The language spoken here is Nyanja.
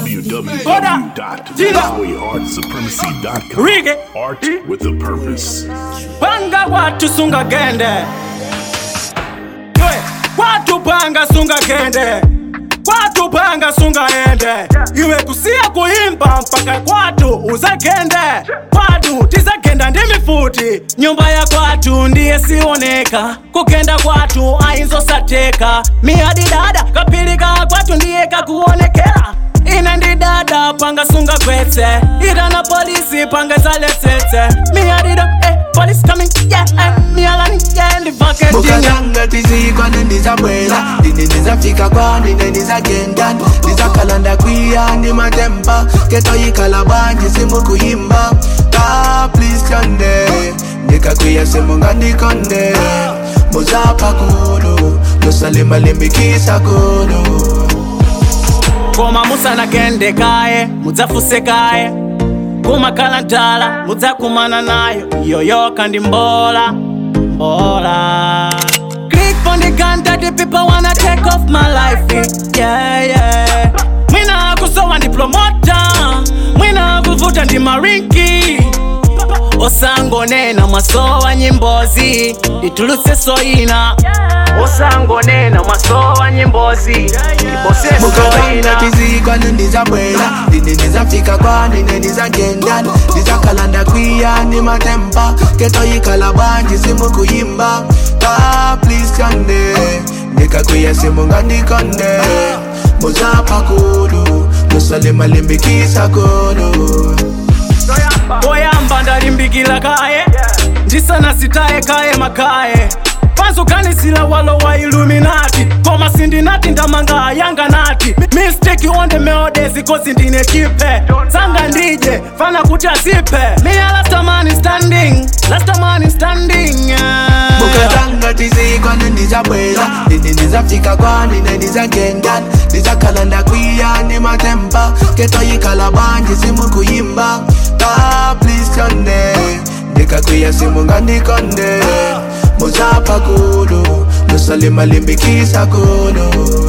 www.malawiartsupremacy.com. Rige. Art with a purpose. panga watu sunga gende Ywe, watu panga sunga gende kwatu panga sunga ende iwe kusiya kuimba mpaka kwatu uzagende kwatu tizagenda ndi mifuti nyumba ya kwatu ndiye sioneka kugenda kwatu ainzosateka miyadi dada kapilika kwatu ndiye kakuonekera ine ndi dada panga sunga kwetse itana polisi panga zaletsetse miyadido eh, police coming yeah eh, miyalani yeah ndivaketinya mukatanga tizikwa nendizabwera ndine ndizafika kwani nendizagenda ndizakalanda kwiya ndi matemba ketoyikhala banji simukuyimba ka please tyonde ndikakwiya simungandikonde muzapha kulu lusalimalimbikisa kulu koma musanagende kaye mudzafuse kaye kumakhala ntala mudzakumana nayo yoyoka ndi mbola mbola click on the gun that the people wanna take off my life yeah yeah mwina akusowa ndi promota mwina akuvuta ndi marinki osangonena mwasowa nyimbozi nditulutse soyina osangonena mwasowa nyimbozi ndipose mukatanga soyina tizikwa nendizabwera ndine ndizafika kwani nendizagenda ndizakalanda kwiya ndi matemba ketoyikhala banji simukuyimba ka please tyonde ndikakwiya simungandikonde muzapha kulu lusalimalimbikisa kulu poyamba ndalimbikila kaye ndisanasitaye kaye makaye panzokanisila walo wa iluminati koma sindinati ndamanga yanga nati mistake on the melodies kozi ndine chipe sanga ndije fana kuti asipe miya last man is standing last man is standing yeah. mukatanga tizikwa nendizabwera ndine ndizafika kwani nendizagenda ndizakalanda kwiya ndi matemba ketoyikhala banji simukuyimba ka please tyonde ndikakwiya simungandikonde muzapha kulu lusalimalimbikisa kulu